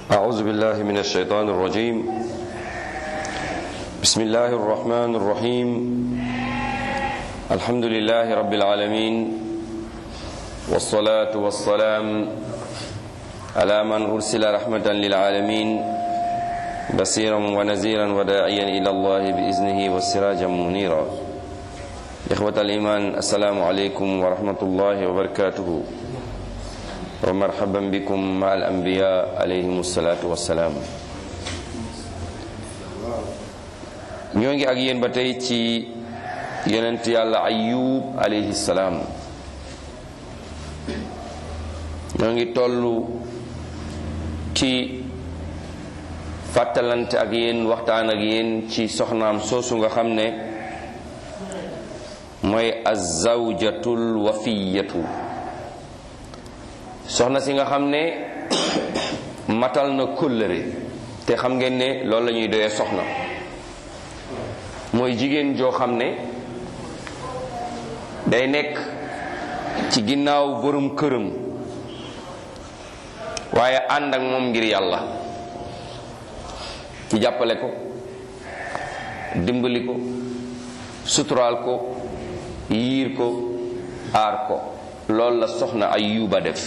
أعوذ بالله من الشيطان الرجيم بسم الله الرحمن الرحيم الحمد لله رب العالمين والصلاة والسلام على من أرسل رحمة للعالمين بصيرا ونذيرا وداعيا إلى الله بإذنه وسراجا منيرا إخوة الإيمان السلام عليكم ورحمة الله وبركاته ومرحبا بكم مع الأنبياء عليهم الصلاة والسلام ñoo ngi ak yéen ba tey ci yonent yàlla ayub alayhi salaam ñoo ngi toll ci fàttalante ak yéen waxtaan ak yéen ci soxnaam soosu nga xam ne mooy azawjatul wafiyatu soxna si nga xam ne matal na kóllëre te xam ngeen ne loolu la ñuy doyee soxna mooy jigéen joo xam ne day nekk ci ginnaaw borom këram waaye ànd ak moom ngir yàlla ci jàppale ko dimbali ko suturaal ko yiir ko aar ko loolu la soxna Ayuba def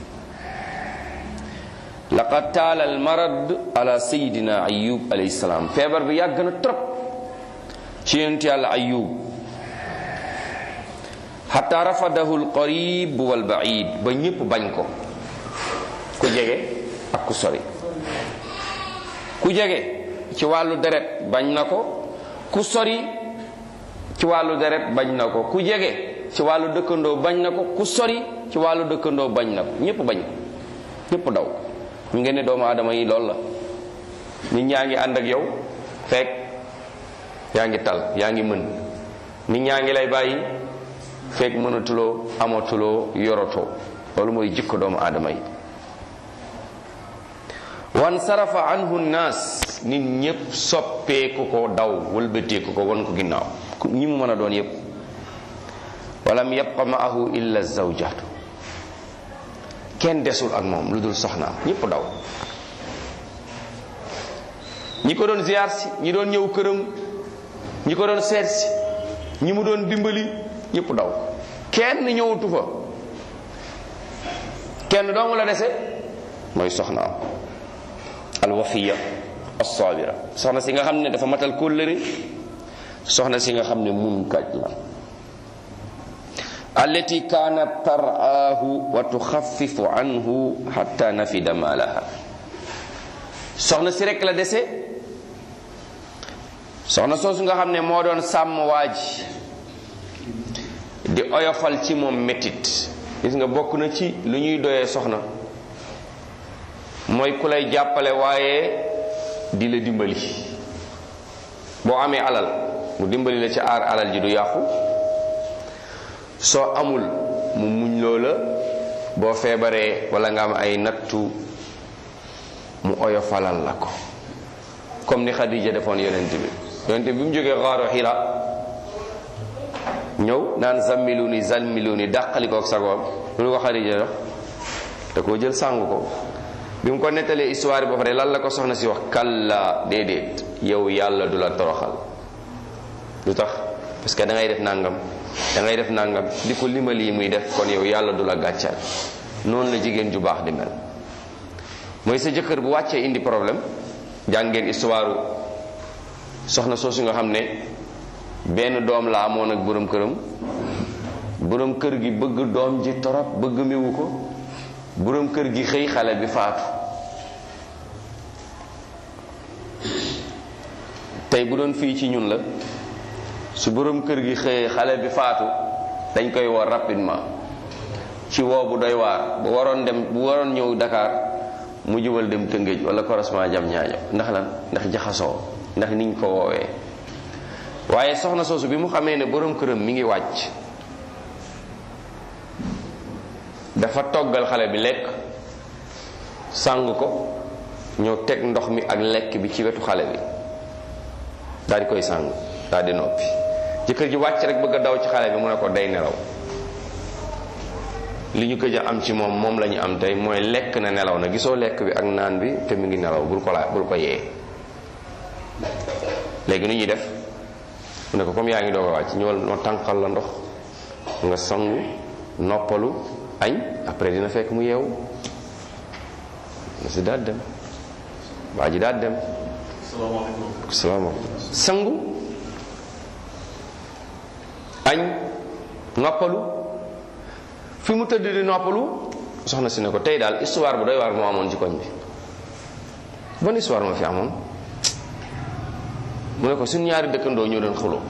laqad taala al marad ala sayidina ayub alayhi salaam feebar bi yàgg na trop ci yonent yàlla ayub xataa rafadahu al qarib wal baid ba ñépp bañ ko ku jege ak ku sori ku jege ci wàllu deret bañ na ko ku sori ci wàllu deret bañ na ko ku jege ci wàllu dëkkandoo bañ na ko ku sori ci wàllu dëkkandoo bañ na ko ñépp bañ ko ñépp daw ñu ngeen ne doomu aadama yi loolu la nit ñaa ngi ànd ak yow fekk yaa ngi tal yaa ngi mën nit ñaa ngi lay bàyyi fekk mënatuloo amatuloo yorotoo loolu mooy jikko doomu aadama yi wan sarafa anhu naas nit ñépp soppeeku ko daw wëlbateeku ko wan ko ginnaaw ñi mu mën a doon yépp walam yabqa maahu illa zawjatu kenn desul ak moom lu dul soxnaam ñépp daw ñi ko doon ziar si ñi doon ñëw këram ñi ko doon seet si ñi mu doon dimbali ñépp daw kenn ñëwatu fa kenn doomu la dese mooy soxnaam alwafiya alsabira soxna si nga xam ne dafa matal kóllëre soxna si nga xam ne mun kaj la allati kaanat taraahu wa tuxafifu anhu xatta nafida maalaha soxna si rek la dese soxna soosu nga xam ne moo doon sàmm waa ji di oyofal ci moom métit gis nga bokk na ci lu ñuy doyee soxna mooy ku lay jàppale waaye di la dimbali boo amee alal mu dimbali la ci aar alal ji du yàqu soo amul mu muñ loola boo feebaree wala nga am ay nattu mu oyofalal la ko comme ni Xadija defoon yonent bi yonent bi mu jógee xaaru Hira ñëw naan zammilu ni zammilu ni dàqali ko ak sagoom lu ko Xadija def da koo jël sàng ko bi mu ko nettalee histoire bi ba pare lan la ko soxna si wax kalla déedéet yow yàlla du la toroxal lu tax parce que da ngay def nangam da ngay def nangam di ko limal yi muy def kon yow yàlla du la gàccal noonu la jigéen ju baax di mel mooy sa jëkkër bu wàccee indi problème jàngeen histoire soxna soosu nga xam ne benn doom la amoon ak borom këram borom kër gi bëgg doom ji torop bëgg miwu ko borom kër gi xëy xale bi faatu tey bu doon fii ci ñun la su borom kër gi xëyee xale bi faatu dañ koy woo rapidement ci woo bu doy waar bu waroon dem bu waroon ñëw Dakar mu jubal dem Tëngéej wala correspondant jam ñaajo ndax lan ndax jaxasoo ndax niñ ko woowee waaye soxna soosu bi mu xamee ne borom këram mi ngi wàcc dafa toggal xale bi lekk sàng ko ñëw teg ndox mi ak lekk bi ci wetu xale bi daal di koy sàng daal di noppi jëkkër ji wàcc rek bëgg a daw ci xale bi mu ne ko day nelaw li ñu gëj a am ci moom moom la ñu am tey mooy lekk na nelaw na gisoo lekk bi ak naan bi te mu ngi nelaw bul ko laa bul ko yee léegi nu ñuy def mu ne ko comme yaa ngi doog a wàcc ñëwal noo tànqal la ndox nga sangu noppalu añ après dina fekk mu yeewu na si daal dem waa ji daal dem salaamaaleykum. salaamaaleykum sangu añ noppalu fi mu tëdd di noppalu soxna si ne ko tey daal histoire bu doy waar moo amoon ci koñ bi ban histoire moo fi amoon mu ne ko suñ ñaari dëkkandoo ñoo doon xuloo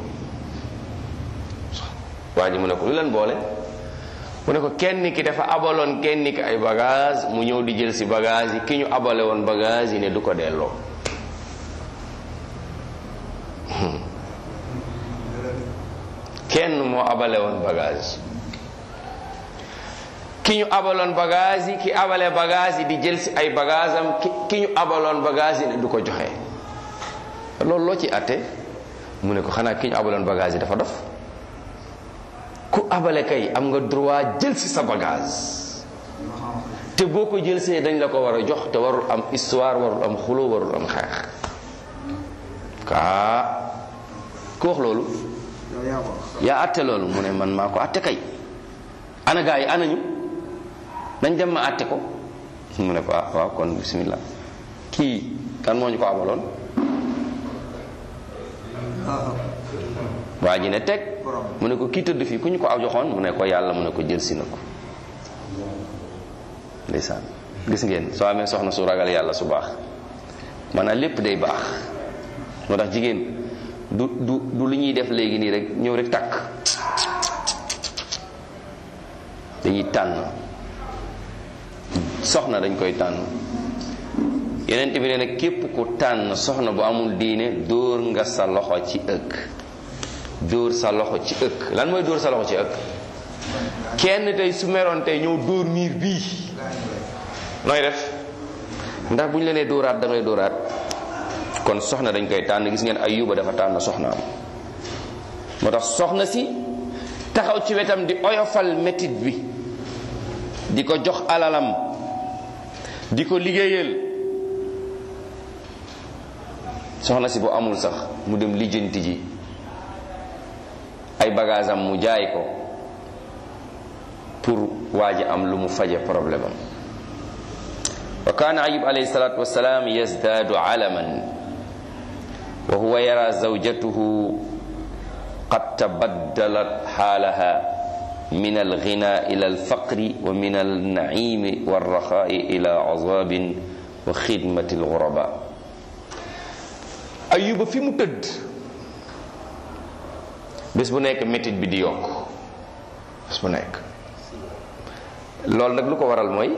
waa ji mu ne ko lu leen boole mu ne ko kenn ki dafa abaloon kenn ki ay bagage mu ñëw di jël si bagage yi ki ñu abale woon bagage yi ne du ko delloo kenn moo abale woon bagage ki ñu abaloon bagage yi ki abale bagage yi di jël si ay bagage am ki ki ñu abaloon bagage yi ne du ko joxe loolu loo ci atte mu ne ko xanaa ki ñu abaloon bagage yi dafa dof ku abale kay am nga droit jël si sa bagage te boo ko jël see dañ la ko war a jox te warul am histoire warul am xulo warul am xeex kaa ku wax loolu yaa atte loolu mu ne man maa ko atte kay ana gaa yi anañu dañ dem ma atte ko mu ne ko ah waaw kon bismillah kii kan moo ñu ko abaloon waa ji ne teg mu ne ko kii tëdd fii ku ñu ko aw joxoon mu ne ko yàlla mu ne ko jël si na ko ndeysaan gis ngeen soo amee soxna su ragal yàlla su baax maanaam lépp day baax moo tax jigéen du du du lu ñuy def léegi nii rek ñëw rek takk dañuy tànn soxna dañ koy tànn yeneen bi nee na képp ku tànn soxna bu amul diine dóor nga sa loxo ci ëkk dóor sa loxo ci ëkk lan mooy dóor sa loxo ci ëkk kenn tey su meroon tey ñëw dóor miir bii nooy def ndax bu ñu la nee dóoraat da ngay dóoraat kon soxna dañ koy tànn gis ngeen ayuba dafa tànn soxnaam moo tax soxna si taxaw ci wetam di oyofal métit bi di ko jox alalam di ko liggéeyal soxna si bu amul sax mu dem lijjanti ji ay bagage am mu jaay ko pour waa ji am lu mu faje problème am wa kaana ayub alayhi salatu wasalaam yazdaadu alaman wa huwa yara zawjatuhu qad tabaddalat xaalaha min alghina ila alfaqri wa min alnaimi walraxaai ila azabin wa xidmati alghuraba ayuba fi mu tëdd bés bu nekk métit bi di yokk bés bu nekk loolu nag lu ko waral mooy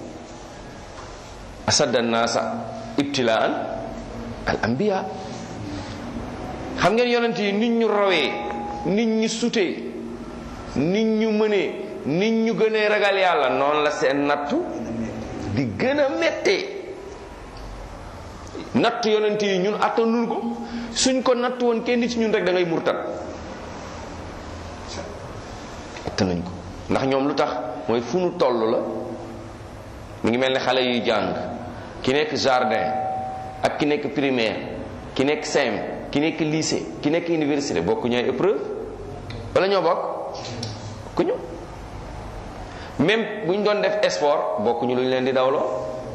asadda naasa ibtilaan al anbiya xam ngeen yonent yi nit ñu rawee nit ñu sutee nit ñu mënee nit ñu gënee ragal yàlla noonu la seen nattu di gën a méttee natt yonent yi ñun attanul ko suñ ko natt woon kenn ci ñun rek da ngay murtat attanuñ ko ndax ñoom lu tax mooy fu nu toll la mu ngi mel ni xale yuy jàng ki nekk jardin ak ki nekk primaire ki nekk CM ki nekk lycée ki nekk université bokku ñooy épreuve wala ñoo bokk bokkuñu même bu ñu doon def sport bokkuñu lu ñu leen di dawloo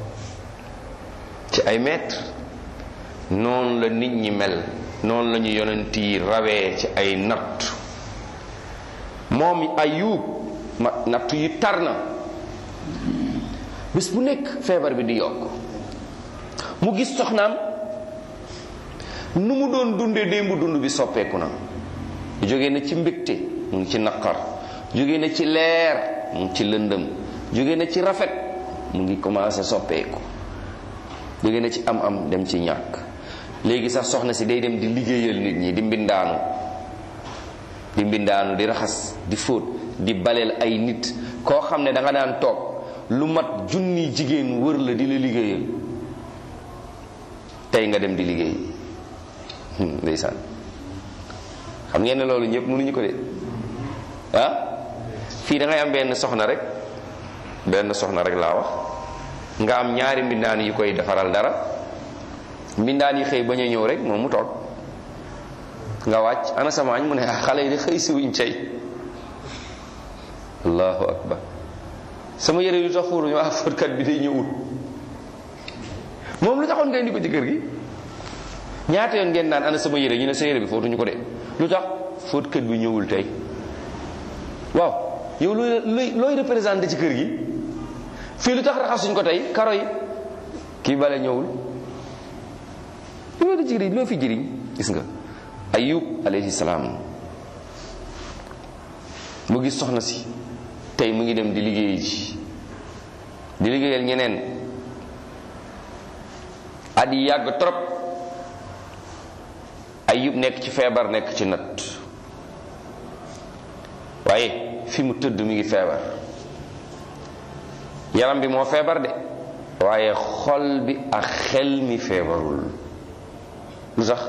ci ay mètres noonu la nit ñi mel noonu la ñu yonent yi rawee ci ay natt moom ayub ma natt yi tar na bis bu nekk feebar bi di yokk mu gis soxnaam nu mu doon dundee démb dund bi soppeeku na jóge na ci mbégte mu ngi ci naqar jóge na ci leer mu ngi ci lëndëm jóge na ci rafet mu ngi commencé soppeeku jóge na ci am am dem ci ñàkk léegi sax soxna si day dem di liggéeyal nit ñi di mbindaanu di mbindaanu di raxas di fóot di baleel ay nit koo xam ne da nga daan toog lu mat junni jigéen wër la di la liggéeyal tey nga dem di liggéey ndeysaan xam ngeen ne loolu ñëpp mënuñu ko de ah fii da ngay am benn soxna rek benn soxna rek laa wax nga am ñaari mbindaan yu koy defaral dara mbindaan yi xëy bañ a ñëw rek moom mu toog nga wàcc ana sama añ mu ne ah xale yi di xëy si wuñ cay allahu akbar sama yére yu tax fóoruñu ah fóotkat bi day ñëwul moom lu taxoon nga indi ko ci kër gi ñaata yoon ngeen naan ana sama yére ñu ne sa yére bi fóotuñu ko de lu tax fóotkat bi ñëwul tey waaw yow looy looy looy représenté ci kër gi fii lu tax raxasuñ ko tey karo yi kii bale ñëwul loo di jëriñ loo fi jëriñ gis nga ayub alayhi salaam mu gis soxna si tey mu ngi dem di liggéey ji di liggéeyal ñeneen at yi yàgg trop ayub nekk ci feebar nekk ci natt waaye fi mu tëdd mi ngi feebar yaram bi moo feebar de waaye xol bi ak xel mi feebarul lu tax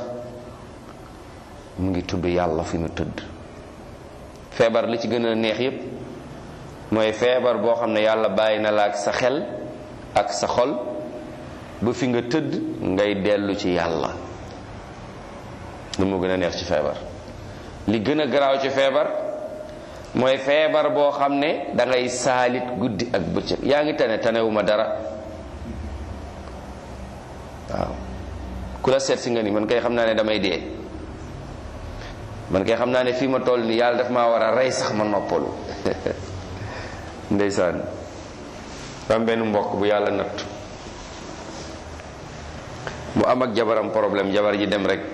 mu ngi tudd yàlla fi mu tëdd feebar li ci gën a neex yépp mooy feebar boo xam ne yàlla bàyyi na la ak sa xel ak sa xol ba fi nga tëdd ngay dellu ci yàlla lu moo gën a neex ci feebar li gën a garaaw ci feebar mooy feebar boo xam ne da ngay saalit guddi ak bëccëg yaa ngi tane tanewuma dara waaw ku la seet si nga ni man kay xam naa ne damay dee man kay xam naa ne fii ma toll ni yàlla daf maa war a rey sax ma noppalu ndeysaan am benn mbokk bu yàlla natt mu am ak jabaram problème jabar ji dem rek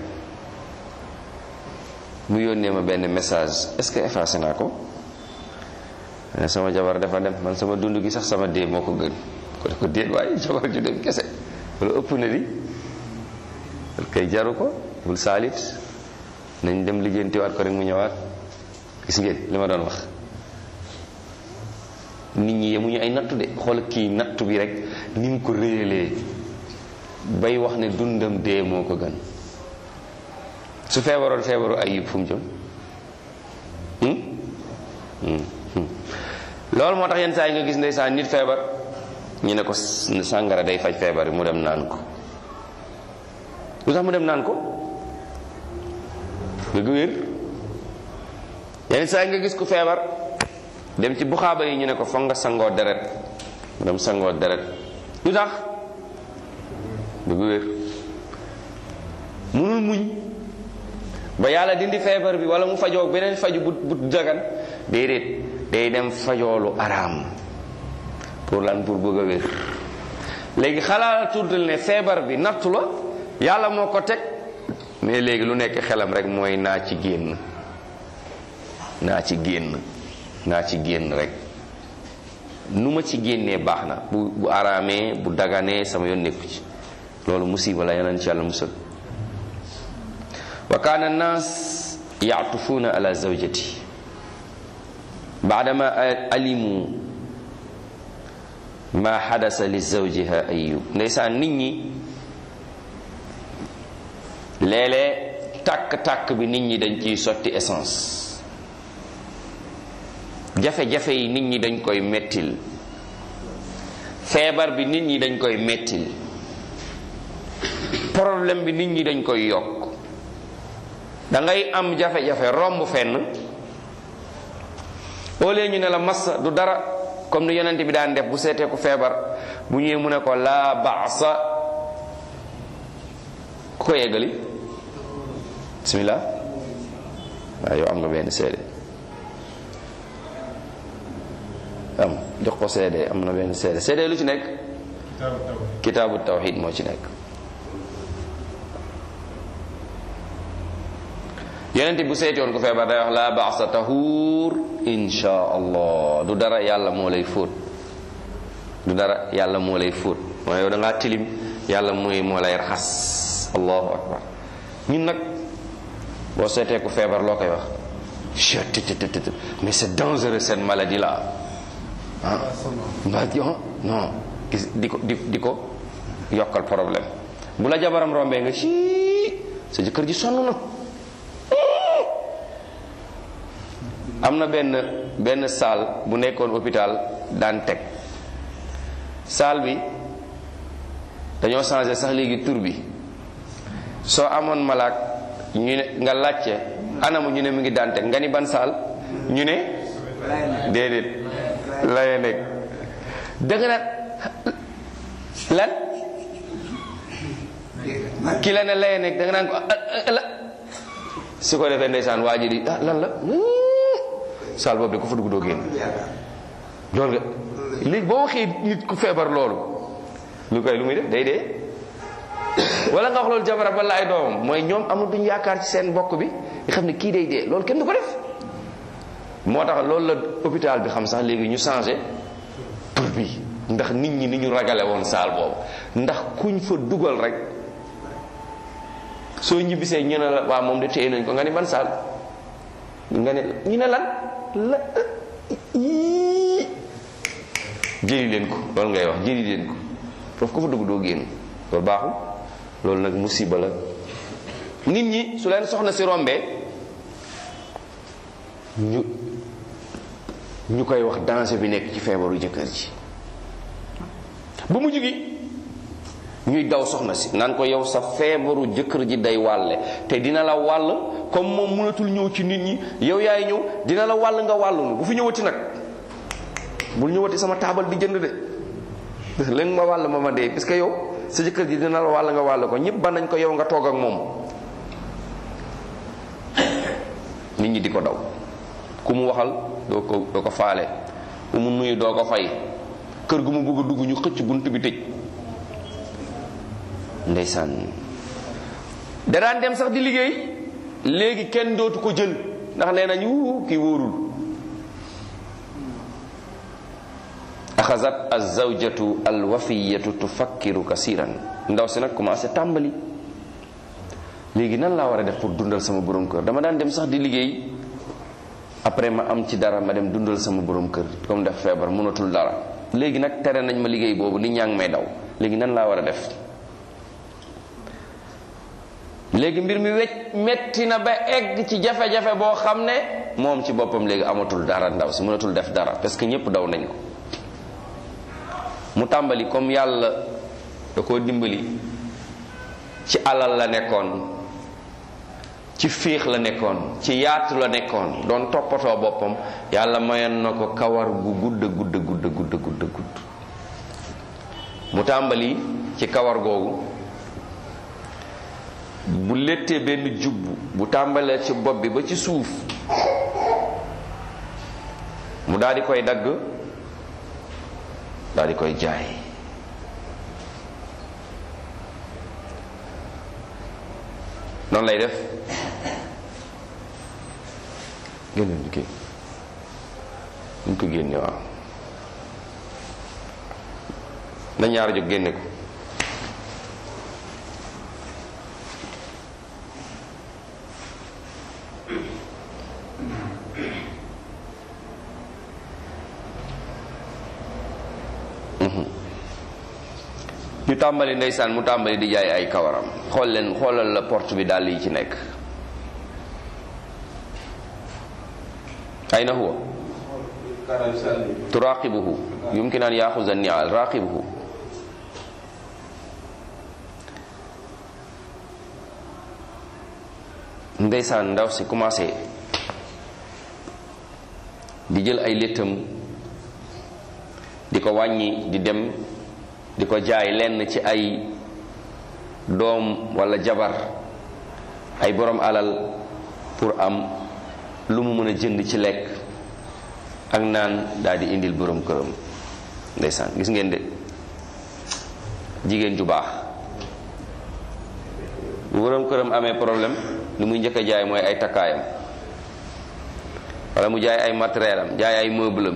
mu yónnee ma benn message est-ce que effacé naa ko ne sama jabar dafa dem man sama dund gi sax sama dee moo ko gën ko ne ko déet waaye jabar ju dem kese loolu ëpp na di loolu kay jaru ko bul saalit nañ dem lijjantiwaat ko rek mu ñëwaat gis ngeen li ma doon wax nit ñi yemuñu ay nattu de xool kii nattu bi rek ni mu ko réyalee bay wax ne dundam dee moo ko gën su feebaroon feebaru ayib fu mu jëm loolu moo tax yenn saa yi nga gis ndeysaan nit feebar ñu ne ko sàngara day faj feebar bi mu dem naan ko lu tax mu dem naan ko dëgg wér yenn saa yi nga gis ku feebar dem ci buxaaba yi ñu ne ko foog nga sangoo deret mu dem sangoo deret lu tax dëgg wér munul muñ ba yàlla dindi feebar bi wala mu fajoo beneen faju bu bu dagan déedéet day dem fajoolu araam pour lan pour bëgg a wér léegi xalaat tuddal ne feebar bi nattu la yàlla moo ko teg mais léegi lu nekk xelam rek mooy naa ci génn naa ci génn naa ci génn rek nu ma ci génnee baax na bu bu araamee bu daganee sama yoon nekku ci loolu musiba la yeneen ci yàlla musal wa kaana annaas yaatufuuna ala zawjati baadama alimu ma xadasa li zawjiha ayub ndeysaan nit ñi léeg-léeg tàkk-tàkk bi nit ñi dañ ciy sotti essence jafe-jafe yi nit ñi dañ koy mettil feebar bi nit ñi dañ koy mettil problème bi nit ñi dañ koy yokk da ngay am jafe-jafe romb fenn au lieu ñu ne la massa du dara comme ni yonent bi daan def bu seetee ku feebar bu ñëwee mu ne ko laa baasa ku ko yeggali bismillah waaw yow am nga benn seede am jox ko seede am na benn seede seede lu ci nekk kitaabu tawxid moo ci nekk yonent bu seetoon ko feebar day wax laa baasa tahuur insha allah du dara yàlla moo lay fóot du dara yàlla moo lay fóot mooy yow da ngaa tilim yàlla mooy moo lay raxas allahu akbar ñun nag boo seetee ko feebar loo koy wax chettt mais c'est dangereux cette maladie là ah mbaa non gis di ko di di ko yokkal problème bu la jabaram rombee nga ci sa jëkkër ji sonn na am na benn benn salle bu nekkoon hôpital daan teg saal bi dañoo changé sax léegi tur bi soo amoon malaak ñu ne nga laajte anamu ñu ne mu ngi dante nga ni ban saal ñu ne déedéet laye nekk dëgg nag lan ki la ne laye nekk da nga naan ko la su ko defee ndeysaan waa ji di ah lan la saal boobu de ko fa dugg doo génn loolu nga léegi boo waxee nit ku feebar loolu lu koy lu muy def day dee wala nga wax loolu jabaram wala ay doomam mooy ñoom amul duñ yaakaar ci seen mbokk bi nga xam ne kii day dee loolu kenn du ko def moo tax loolu la hôpital bi xam sax léegi ñu changé tur bi ndax nit ñi ni ñu ragale woon saal boobu ndax kuñ fa dugal rek soo ñibbisee ñu ne la waa moom de téye nañ ko nga ni ban saal nga ne ñu ne lan la yii jëli leen ko loolu ngay wax jëli leen ko foofu ko fa dugg doo génn loolu baaxul loolu nag musiba la nit ñi su leen soxna si rombee ñu ñu koy wax danger bi nekk ci feebaru jëkkër ji ba mu gi ñuy daw soxna si naan ko yow sa feebaru jëkkër ji day wàlle te dina la wàll comme moom mënatul ñëw ci nit ñi yow yaay ñëw dina la wàll nga wàllunu bu fi ñëwati nag bul ñëwati sama taabal di jënd de léegi ma wàll ma ma dee parce que yow sa jëkkër ji dina la wàll nga wàll ko ñëpp ba nañ ko yow nga toog ak moom nit ñi di ko daw ku mu waxal doo ko doo ko faale ku mu nuyu doo ko fay kër gu mu bëgg a dugg ñu xëcc bunt bi tëj ndeysaan da daan dem sax di liggéey léegi kenn dootu ko jël ndax nee nañu kii wóorul axasat azawjatu alwafiyatu tufakkiru kasiran ndaw si nag commencé tàmbali léegi nan laa war a def pour dundal sama borom kër dama daan dem sax di liggéey après ma am ci dara ma dem dundal sama borom kër comme def feebar mënatul dara léegi nag tere nañ ma liggéey boobu nit ñaa ngi may daw léegi nan laa war a def léegi mbir mi wecc metti na ba egg ci jafe-jafe boo xam ne moom ci boppam léegi amatul dara ndaw si mënatul def dara parce que ñëpp daw nañ ko mu tàmbali comme yàlla da koo dimbali ci alal la nekkoon ci fiix la nekkoon ci yaatu la nekkoon doon toppatoo boppam yàlla mayoon na ko kawar gu gudd gudd gudd gudd gudd gudd mu tàmbali ci kawar googu bu léttee benn jubb bu tàmbalee ci bopp bi ba ci suuf mu daal di koy dagg daal di koy jaay noonu lay def génne ñu kii ñu ko génne waaw na ñaar jóg génne ko ñu tàmbali ndeysaan mu tàmbali di jaay ay kawaram xool leen xoolal la porte bi dàll yi ci nekk ayna huwa turaqibuhu yumkin an yaxuza nial raqibuhu ndeysaan ndaw si commencé di jël ay léttam di ko wàññi di dem di ko jaay lenn ci ay doom walla jabar ay borom alal pour am lu mu mën a jënd ci lekk ak naan daal di indil borom këram ndeysaan gis ngeen de jigéen ju baax bu borom këram amee problème lu muy njëkk a jaay mooy ay takkaayam walla mu jaay ay matériel am jaay ay meuble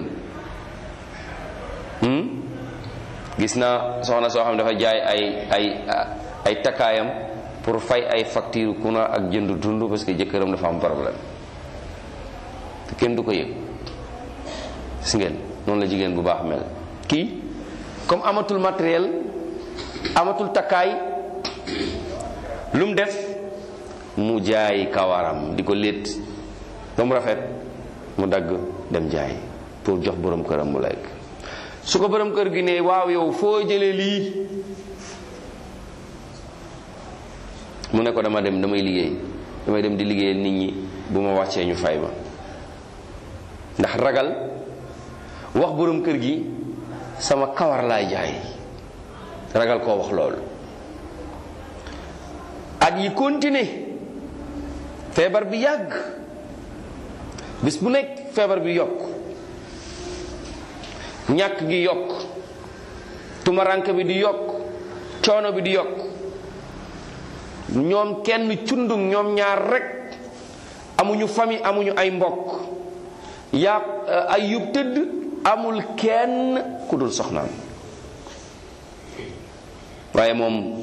am gis naa soxna soo xam ne dafa jaay ay ay ay takkaayam pour fay ay facture kuna ak jënd dund parce que jëkkëram dafa am problème te kenn du ko yëg gis ngeen noonu la jigéen bu baax mel kii comme amatul matériel amatul takkaay lu mu def mu jaay kawaram di ko létt ba mu rafet mu dagg dem jaay pour jox borom këram mu lekk su ko borom kër gi ne waaw yow foo jëlee lii mu ne ko dama dem damay liggéey damay dem di liggéeyal nit ñi bu ma wàccee ñu fay ma ndax ragal wax borom kër gi sama kawar laay jaay ragal koo wax loolu at yi continuer feebar bi yàgg bis bu nekk feebar bi yokk ñàkk gi yokk tumaranke bi di yokk coono bi di yokk ñoom kenn cundung ñoom ñaar rekk amuñu famille amuñu ay mbokk yaa ay yub tëdd amul kenn ku dul soxnaam waaye moom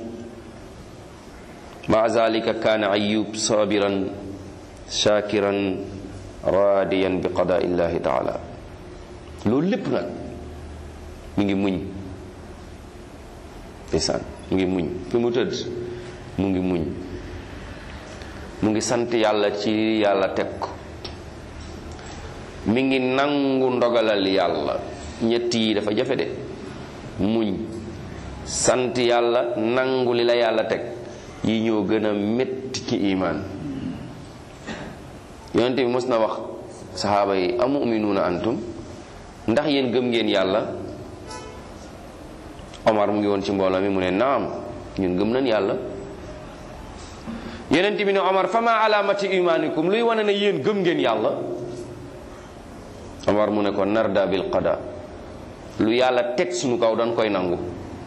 ma zalika kaana ayub sabiran shakiran radiyan bi qada illahi taala loolu lépp nag mi ngi muñ ndeysaan mu ngi muñ fi mu tëdd mu ngi muñ mu ngi sant yàlla ci yàlla teg ko mi ngi nangu ndogalal yàlla ñett yi dafa jafe de muñ sant yàlla nangu li la yàlla teg yi ñoo gën a métti ci imaan yonente bi mos na wax saxaaba yi amu uminuuna antum ndax yéen gëm ngeen yàlla Omar mu ngi woon ci mbooloo mi mu ne naam ñun gëm nañ yàlla yonente bi ne Omar fama alaamati imaanikum luy wane ne yéen gëm ngeen yàlla Omar mu ne ko narda bil qada lu yàlla teg suñu kaw dañ koy nangu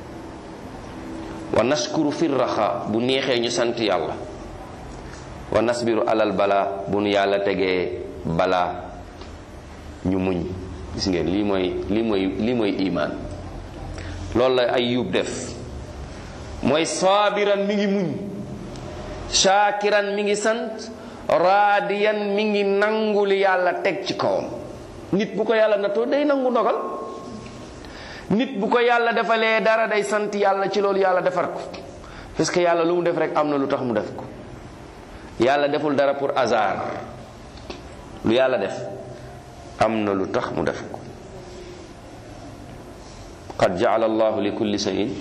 wa naskuru fi raxa bu neexee ñu sant yàlla wa nasbiru alal bala bu nu yàlla tegee balaa ñu muñ gis ngeen lii mooy lii mooy lii mooy imaan loolu la Ayub def mooy saabiran mi ngi muñ shaakiran mi ngi sant raadiyan mi ngi nangu li yàlla teg ci kawam nit bu ko yàlla nattoo day nangu ndogal nit bu ko yàlla defalee dara day sant yàlla ci loolu yàlla defar ko parce que yàlla lu mu def rek am na lu tax mu def ko yàlla deful dara pour hasard lu yàlla def am na lu tax mu def ko qad jaala allahu li kulli shay'in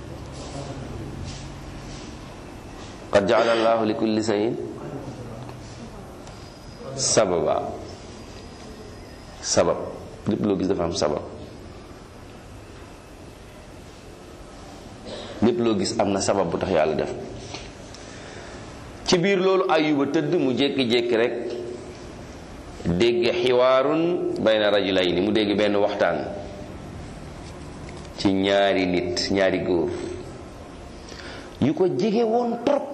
qad jaala allahu li kulli shay'in sababa sabab lépp loo gis dafa am sabab lépp loo gis am na sabab bu tax yàlla def ci biir loolu ayuba tëdd mu jékki-jékki rek dégg xiwaarun bayna rajulayni mu dégg benn waxtaan ci ñaari nit ñaari góor yu ko jege woon trop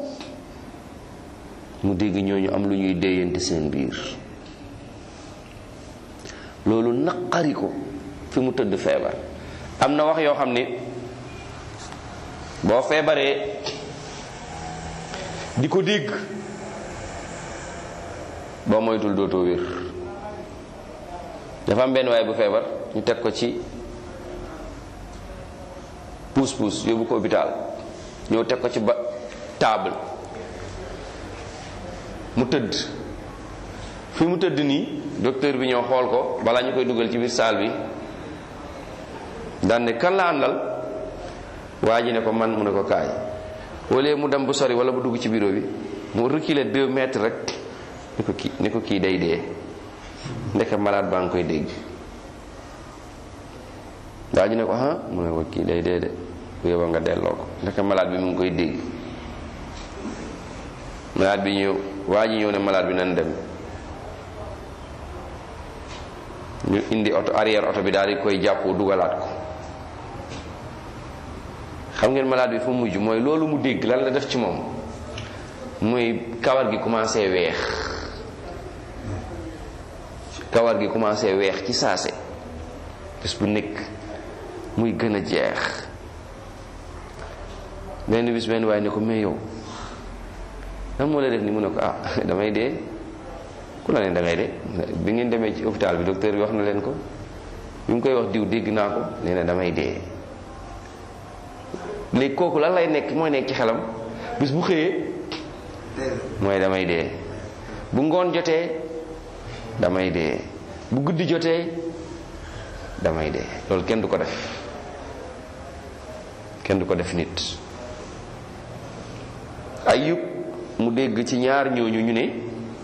mu dégg ñooñu am lu ñuy déyante seen biir loolu naqari ko fi mu tëdd feebar am na wax yoo xam ne boo feebaree di ko dégg boo moytul dootoo wér dafa am benn waaye bu feebar ñu teg ko ci puus puus yóbbu ko hôpital ñëw teg ko ci ba table mu tëdd fi mu tëdd nii docteur bi ñëw xool ko balaa ñu koy dugal ci biir salle bi daan ne kan la àndal waa ji ne ko man mu ne ko kaay wala mu dem bu sori wala bu dugg ci bureau bi mu reculer deux mètres rek ni ko kii ni ko kii day dee ndeke malade baa ngi koy dégg waa ji ne ko ah mu ne ko kii day dee de bu yóbba nga delloo ko ndeke malade bi mu ngi koy dégg malade bi ñëw waa ji ñëw ne malade bi nan dem ñu indi oto arrière oto bi daal di koy jàppoo dugalaat ko xam ngeen malade bi fu mujj mooy loolu mu dégg lan la def ci moom muy kawar gi commencé weex kawar gi commencé weex ci saase bés bu nekk muy gën a jeex benn bis benn waaye ne ko mais yow lan moo la def ni mu ne ko ah damay dee ku la ne dangay dee bi ngeen demee ci hôpital bi docteur bi wax na leen ko bi mu koy wax diw dégg naa ko nee na damay dee léegi kooku lan lay nekk mooy nekk ci xelam bis bu xëyee mooy damay dee bu ngoon jotee damay dee bu guddi jotee damay dee loolu kenn du ko def kenn du ko def nit ayub mu dégg ci ñaar ñooñu ñu ne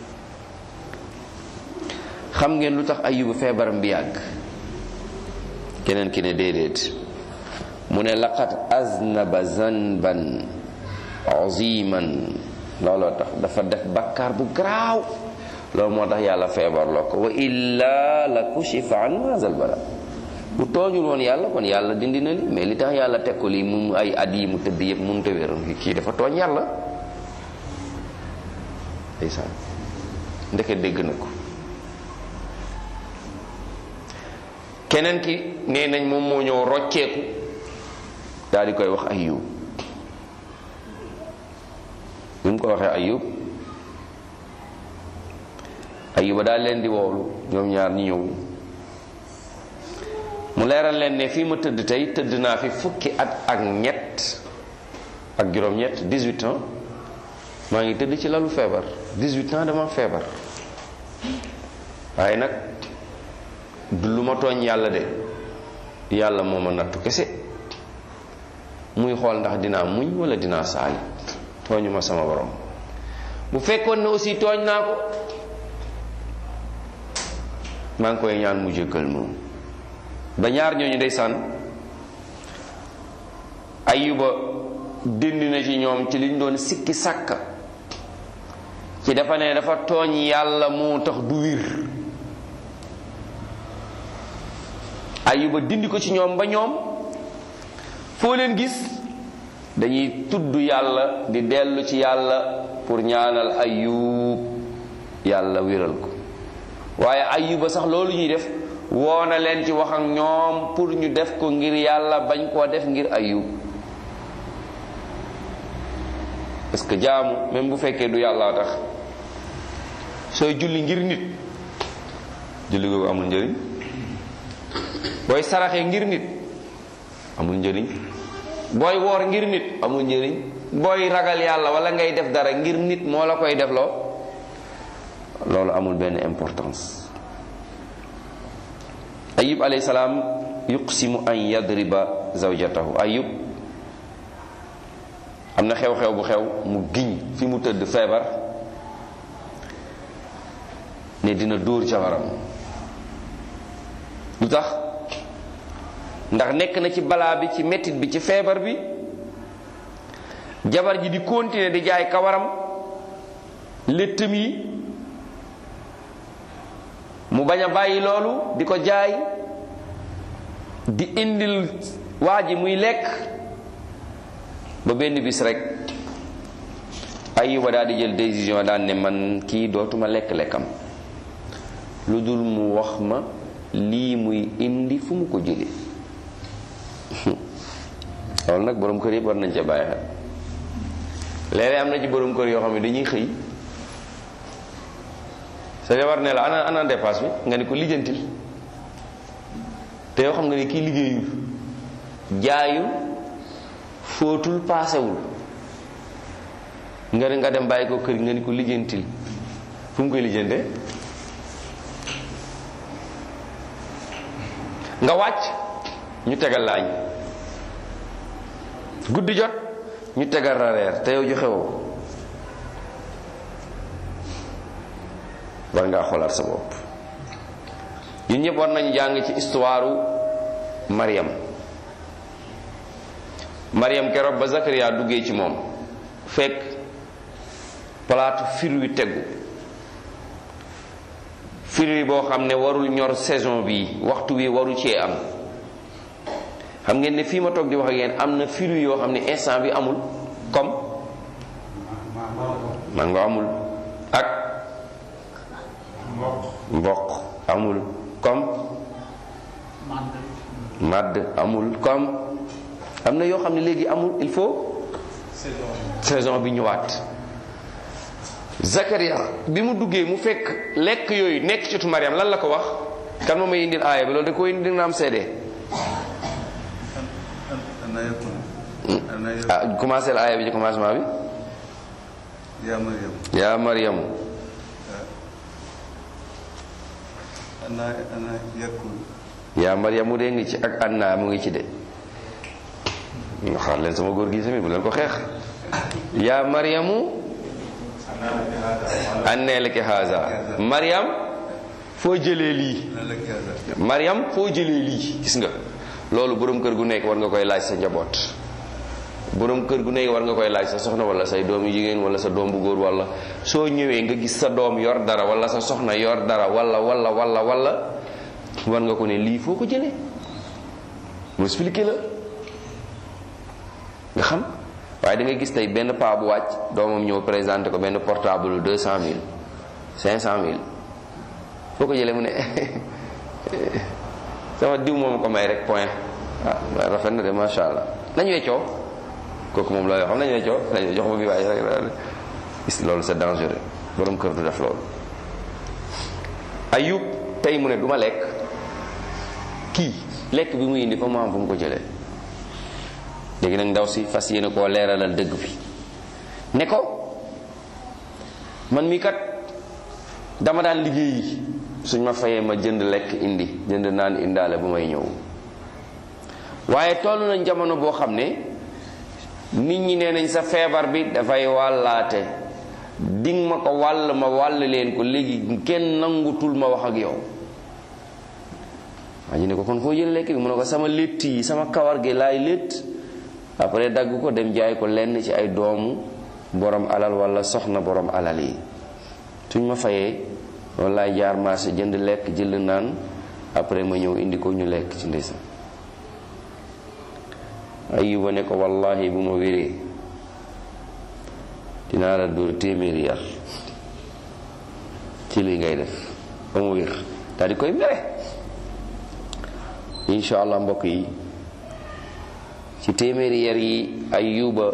xam ngeen lu tax ayubu feebaram bi yàgg keneen ki ne déedéet mu ne laqad aznaba zanban aziman looloo tax dafa def bakkaar bu garaaw loolu moo tax yàlla feebarloo ko wa illa la kushifa an hazal bala bu tooñul woon yàlla kon yàlla dindi na li mais li tax yàlla teg ko lii mu ay at yi mu tëdd yëpp mënut a wér kii dafa tooñ yàlla ndeysaan ndeke dégg na ko keneen ki nee nañ moom moo ñëw rocceeku daal di koy wax ayub bi mu ko waxee ayub ayuba daal leen di woolu ñoom ñaar ñi ñëw mu leeral leen ne fii ma tëdd tey tëdd naa fi fukki at ak ñett ak juróom-ñett 18 ans maa ngi tëdd ci lalu feebar 18 ans dama feebar waaye nag du lu ma tooñ yàlla de yàlla moo ma nattu kese muy xool ndax dinaa muñ wala dinaa saali tooñu ma sama borom bu fekkoon ne aussi tooñ naa ko maa ngi koy ñaan mu jéggal moom ba ñaar ñooñu ndeysaan ayuba dindi na ci ñoom ci liñ doon sikki sàkka ci dafa ne dafa tooñ yàlla moo tax du wir ayuba dindi ko ci ñoom ba ñoom foo leen gis dañuy tudd yàlla di dellu ci yàlla pour ñaanal ayub yàlla wéral ko waaye ayuba sax loolu ñuy def woona leen ci wax ak ñoom pour ñu def ko ngir yàlla bañ koo def ngir ayub parce que jaamu même bu fekkee du yàlla tax sooy julli ngir nit julli googu amul njëriñ booy saraxee ngir nit amul njëriñ booy woor ngir nit amul njëriñ booy ragal yàlla wala ngay def dara ngir nit moo la koy defloo loolu amul benn importance ayub alayhi salaam yuqsimu an yadriba zawjatahu ayub am na xew-xew bu xew mu giñ fi mu tëdd feebar ne dina dóor jabaram lu tax ndax nekk na ci balaa bi ci mettit bi ci feebar bi jabar ji di continuer di jaay kawaram léttam yi mu bañ a bàyyi loolu di ko jaay di indil waa ji muy lekk ba benn bis rek ayuba daal di jël décision daan ne man kii dootuma lekk-lekkam lu dul mu wax ma lii muy indi fu mu ko jële loolu nag borom kër yëpp war nañ ca bàyyi xel léeg-léeg am na ci borom kër yoo xam ne dañuy xëy sa jabar ne la ana ana dépasse bi nga ni ko lijjantil te yoo xam nga ni kii liggéeyul jaayul fóotul paasewul nga ne nga dem bàyyi ko kër nga ni ko lijjantil fu mu koy lijjantee nga wàcc ñu tegal la añ guddi jot ñu tegal la reer te yow joxe woo war ngaa xoolaat sa bopp ñun ñëpp war nañu jàng ci histoire Mariam Mariam keroog ba Zakaria duggee ci moom fekk palaatu fir wi tegu fir wi boo xam ne warul ñor saison bi waxtu wi waru cee am xam ngeen ne fii ma toog di wax ak yéen am na fir wi yoo xam ne instant bi amul comme mango amul ak mboq amul comme madd amul comme am na yoo xam ne léegi amul il faut saison bi ñëwaat Zakaria bi mu duggee mu fekk lekk yooyu nekk ci tu Mariam lan la ko wax kan moom may indil aaya bi loolu da koy indi na am seede ah commencé la aaya bi ci commencement bi yaa Mariam yaa Mariam ana ana yakul yaa maryamu dee ngi ci ak anna mu ngi ci de nga xaar leen sama góor gi tamit bu leen ko xeex yaa maryamu annee laki haza maryam foo jëlee lii nan la kii maryam foo jëlee lii gis nga loolu borom kër gu nekk war nga koy laaj sa njaboot borom kër gu nekk war nga koy laaj sa soxna wala say doom yu jigéen wala sa doom bu góor wala soo ñëwee nga gis sa doom yor dara wala sa soxna yor dara wala wala wala wala war nga ko ne lii foo ko jëlee mu expliqué la nga xam waaye da ngay gis tey benn paa bu wàcc doomam ñëw présenté ko benn portable deux cent mille cinq cent mille foo ko jëlee mu ne sama diw moom ko may rek point ah rafet na de macha allah nañu weccoo kooku moom looy xam nañu weccoo nañu jox ma bi waaye rek gis loolu c'est dangereux borom kër du def loolu ayub tey mu ne du ma lekk kii lekk bi mu indi fa mu am fu mu ko jëlee léegi nag ndaw si fas yéene koo leeralal dëgg bi ne ko man mi kat dama daan liggéeyi suñ ma fayee ma jënd lekk indi jënd naan indaale bu may ñëw waaye toll nañ jamono boo xam ne nit ñi nee nañ sa feebar bi dafay wàllaate ding ma ko wàll ma wàll leen ko léegi kenn nangutul ma wax ak yow waa ji ne ko kon foo jël lekk bi mu ne ko sama létt yi sama kawar gi laay létt après dagg ko dem jaay ko lenn ci ay doomu borom alal wala soxna borom alal yi suñ ma fayee loolu laay jaar marché jënd lekk jënd naan après ma ñëw indi ko ñu lekk ci ndeysaan ayuba ne ko wallahi bu ma wéree dinaa la dóor téeméeri yar ci lii ngay def ba mu wér daal di koy mere insha allah mbokk yi ci téeméeri yar yi ayuba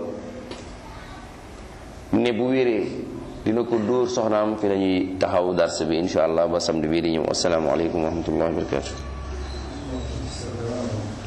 ne bu wéree dina ko dóor soxnaam fi lañuy taxaw dars bi insha allah ba samedi bii di ñëw assalaamu aleykum wa rahmatullahi wa barakatuh